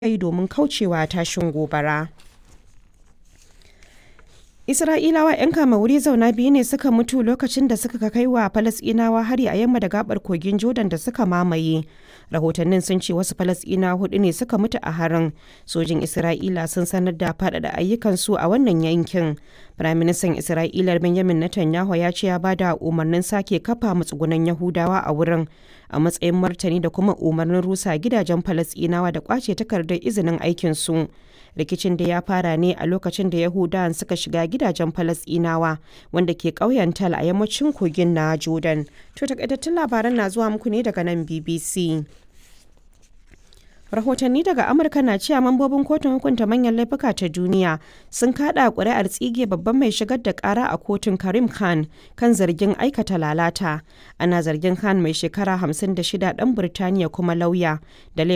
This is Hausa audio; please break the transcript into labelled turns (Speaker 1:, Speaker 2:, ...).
Speaker 1: yi domin kaucewa tashin gobara. Isra'ilawa 'yan kama wuri zauna biyu ne suka mutu lokacin da suka kai wa Falasɗinawa hari a yamma da gabar kogin Jordan da suka mamaye. Rahotannin sun ce wasu Falasɗinawa hudu ne suka mutu a harin. Sojin Isra'ila sun sanar da faɗaɗa ayyukansu a wannan yankin. Firaministan Isra'ila Benjamin Netanyahu ya ce ya bada umarnin sake kafa matsugunan Yahudawa a wurin a matsayin martani da kuma umarnin rusa gidajen Falasɗinawa da kwace takardar izinin aikinsu. rikicin da ya fara ne a lokacin da yahudawan suka shiga gidajen falasɗinawa wanda ke ƙauyen tal a yammacin kogin na jordan to takaitattun labaran na zuwa muku ne daga nan bbc rahotanni daga amurka na cewa mambobin kotun hukunta manyan laifuka ta duniya sun kada kuri'ar tsige babban mai shigar da kara a kotun karim khan kan zargin aikata lalata ana zargin khan mai shekara 56 dan birtaniya kuma lauya da